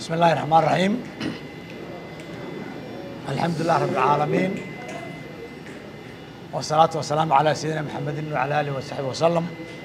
بسم الله الرحمن الرحيم الحمد لله رب العالمين والصلاة والسلام على سيدنا محمد وعلى آله وصحبه وسلم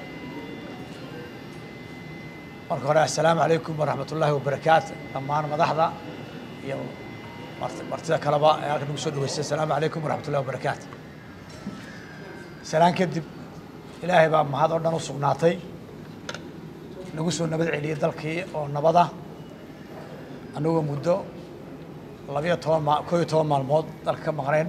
marka hore assalaamu calaykum waraxmat ullaahi wabarakaatu dhammaan madaxda iyo mart- martida kaleba ee halkan nagu soo dhaweystay assalaamu calaykum waraxmat ullahi wabarakaatu salaan kadib ilaahay baa mahad oo dhan u sugnaatay nagu soo nabad celiyey dalkii oo nabad ah annagoo muddo labiyo toban ma koo iyo toban maalmood dalka ka maqnayn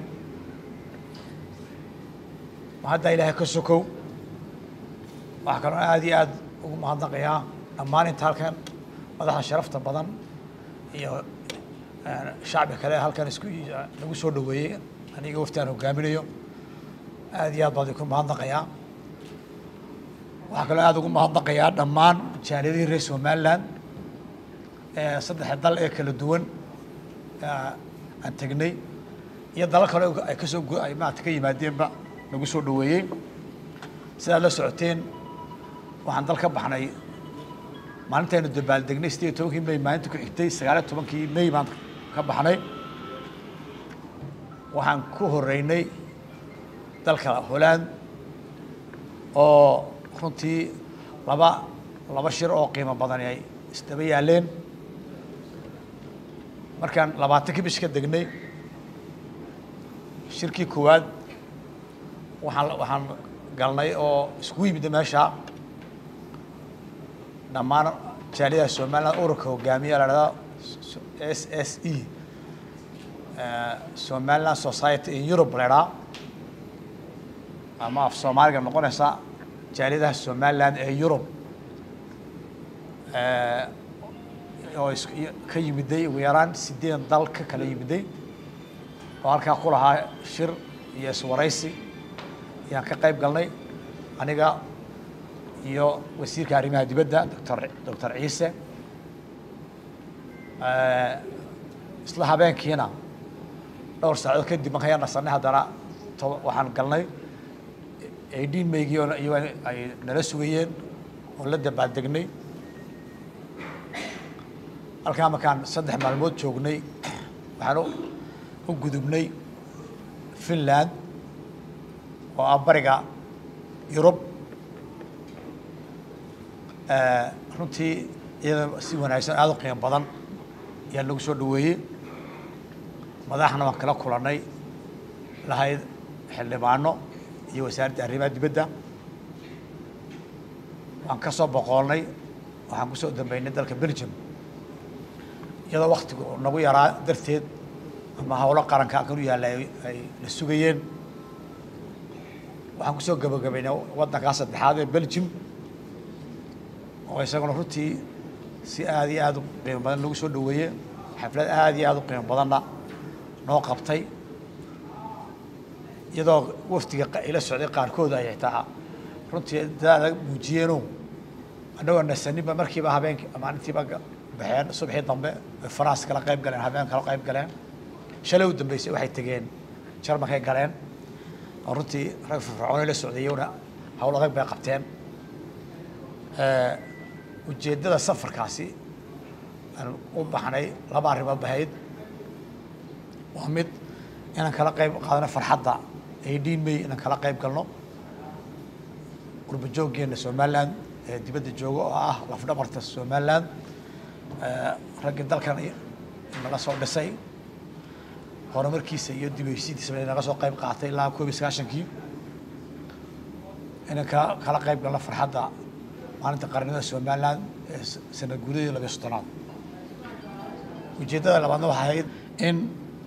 ma hadda ilaahay ka sokow waxaa kaloo aad iyo aad ugu mahadnaqayaa dhammaan inta halkan madaxda sharafta badan iyo eh, shacbi kale halkan isku nagu soo dhaweeyey aniga waftaan hogaaminayo aad iyo aad baan idinku mahadnaqayaa waxaa kaloo aad ugu mahadnaqayaa dhammaan jaaliyadihii reer somaliland ee saddexda dal ee kala duwan eh, aan tegnay iyo dalal kale oo ay kasoo gu- ay maarata ka yimaadeenba nagu soo dhaweeyey sidaad la socoteen waxaan dal ka baxnay maalintaynu dabaaldegnay sideed iyo tobankii may maalinta ku xigtay sagaal iyo tobankii may baan ka baxnay waxaan ku horeynay dalka holland oo runtii laba laba shir oo qiimo badan ay isdaba yaaleen markaan labaatankii bish ka degnay shirkii koowaad waxaan waxaan galnay oo iskugu yimid meesha dhammaan jaaliyada somaliland ururka hogaamiya la dhahda s s e somaliland society in europe la idhaha ama af soomaaliga noqonaysa jaaliyadaha somaliland ee europe oo is ka yimiday ugu yaraan sideed dal ka kala yimiday oo halkaa ku lahaa shir iyo iswaraysi ayaan ka qayb galnay aniga iyo wasiirka arrimaha dibadda doctor doctor ciise isla habeenkiina dhowr saacadood kadib markaan yar nasanay haddana toba waxaan galnay eighteen maygii oo iyago ay nala sugayeen oo la dabaaldegnay halkaa markaan saddex maalmood joognay waxaan u- u gudubnay finland oo ah bariga yurub Eh, runtii iyada si wanaagsan aada u qiimo badan ayaa nagu soo dhaweeyey madaxna waan kala kulannay lahayd xildhibaano iyo wasaaradda arrimaha dibadda waan ka soo boqoolnay waxaan kusoo dambeynay dalka belgium iyadoo waktigu nagu yaraa darteed ama howlo qaranka halkan u yaalla ay ay la sugayeen waxaan kusoo gabagabaynay waddankaa saddexaad ee belgium oo isaguna runtii si aad iyo aad u qiimo badan nagu soo dhaweeye xaflad aad iyo aad u qiimo badanna noo qabtay iyadoo wafdiga qa- ila socday qaarkood ay xitaa runtii dadaada muujiyeeno annagoo nasaninba markiiba habeenkii maalintiiba ga- baxeen subaxii dambe ay faraas kala qayb galeen habeen kala qayb galeen shalay u dambeysay waxay tegeen jarmankay galeen oo runtii rag firfircoonay la socdeeyona howlo adag bay qabteen ujeeddada safarkaasi aan u baxnay laba arrimood bahayd waa mid inaan kala qayb qaadano farxadda eighteen may inaan kala qayb galno qurba jooggeena somaliland ee dibadda jooga oo ah lafdhabarta somaliland raggii dalkan naga soo dhisay horumarkiisa iyo dibeysidiisa naga soo qayb qaatay ilaa koob iyo sagaashankii inaan kala kala qayb galno farxadda maalinta qarnimada somaliland ee s- sanad guuradii labiyo soddonaad ujeeddada labaadna waxay ahayd in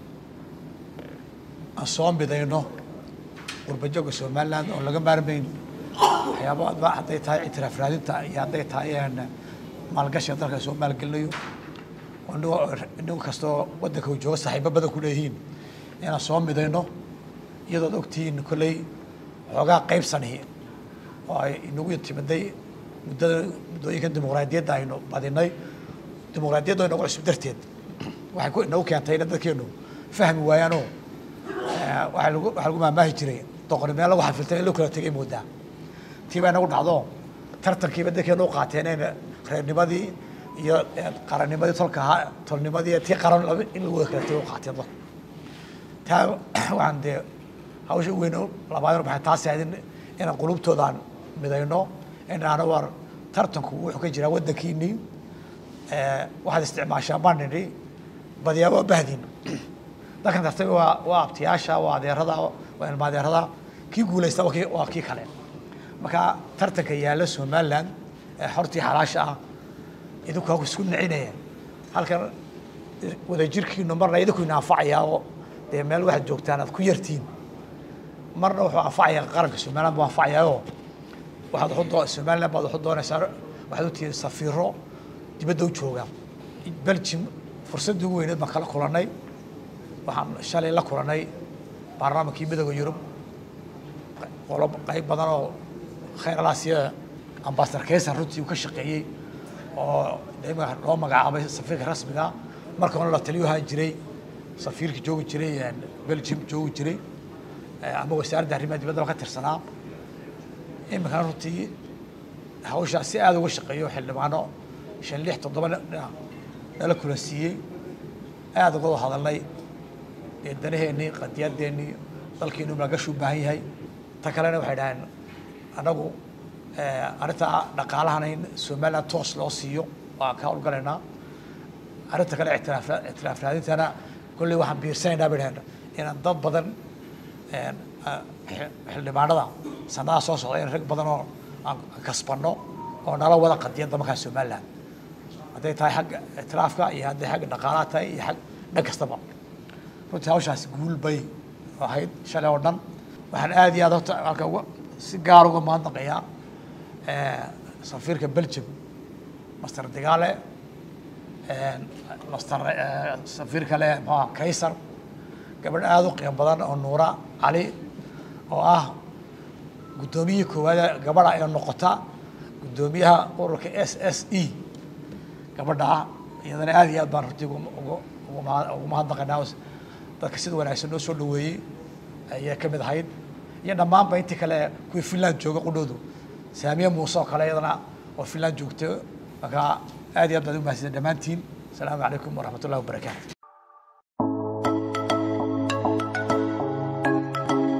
aan soo midayno qurbajooga somaliland oo laga maarmayn waxyaabo adba hadday tahay ictiraaf raadinta iyo hadday tahay een maalgashiga dalka soo maalgelinayo oo inagoo inagu kastoo waddanka uu jooga saaxiibo badan ku leeyihiin inaan soo midayno iyadood ogtihiin kolley xoogaa qaybsanihi oo ay inagu timiday muddada muddooyinkan dimuqraadiyadda aynu badinay dimuqraadiyadda inagu cusub darteed waxay ku inagu keentay in dadkeenu fahmi waayaanoo eh, waxaa lagu waxaa lagu maamaahi jiray doqoni meel lagu xafiltay in loo kala tegay moodaa tii baa inagu dhacdo tartankiiba dadkeenu u qaateen in reernimadii iyo qarannimadii tolka ahaa tolnimadii tii qaran in lagu wada kala tago qaatiyad dalku taa waxaan dee hawsha weyn labaadna waxay taasi ahayd in inaan qulubtoodaan midayno inaana war tartanku wuxuu ka jiraa waddankiinii waxaad isticmaashaa baan nidhi badiyaa waa bahdin dalkan tartay waa waa abtiyaasha waa adeerada waa ilma adeerada kii guulaysta waa kii waa kii kale marka tartanka yaalla somaliland ee xortii xalaasha ah idinku haku isku nicinaya halkan wadajirkiinu marna idinku ina anfacayaa oo dee meel waxaad joogtaan aad ku yartiin marna wuxuu anfacayaa qaranka somaliland buu anfacayaao waxaad waxu doo somaliland baad waxu doonaysaa waxaad u tihiin safiiro dibadda u jooga belgium fursaddii ugu weyneed baan kala kulannay waxaan shalay la kulannay baarlamaankii midooda yurub qolo qayb badan oo khayr alaasiya ambasador kaysan runtii uu ka shaqeeyey oo imika loo magacaabay safiirka rasmiga marka hore la taliyo ahaan jiray safiirka joogi jiray belgium joogi jiray ama wasaaradda arrimaha dibadda ka tirsanaa iminkana runtii hawshaa si aada uga shaqeeyo xildhibaano shan lix toddoba nala kula siiyey aada uga wada hadalnay dee danaheennii qadiyadeennii dalkiinu malgashi u baahan yahay ta kalena waxay dhaheen annagu arrinta dhaqaalahana in somaliland toos loo siiyo waa ka howlgalaynaa arrinta kale ictiraaf ictiraaf raadintana kolley waxaan biirsanaynaa bay dhaheen inaan dad badan xildhibaanada sanadaha soo socda in rag badan oo aan kasbanno oo nala wada qadiyadda markaa somaliland hadday tahay xagga ictiraafka iyo hadday xagga dhaqaalaha tahay iyo xag dhan kastaba runtii hawshaas guul bay ahayd shalay oo dhan waxaan aada iyo aad horta halka uga si gaar uga mahadnaqayaa safiirka belgium master digaale master safiir kale muxuha kaysar gabadh aada u qiimo badan oo nuura cali oo ah guddoomiyihii koowaad gabadha ee noqota guddoomiyaha ururka s s e gabadha ah iyadana aada iyo aad baan runtii ugu mahadnaqaynaa dadka sida wanaagsan noo soo dhaweeyey ayay ka mid ahayd iyo dhammaanba intii kale kuwii finland jooga qudhoodu saamiye muuse oo kale iyadana oo finland joogto marka aad iyo aad baad u mahadsan dhammaantiin asalaamu calaykum waraxmat ullahi wabarakaatu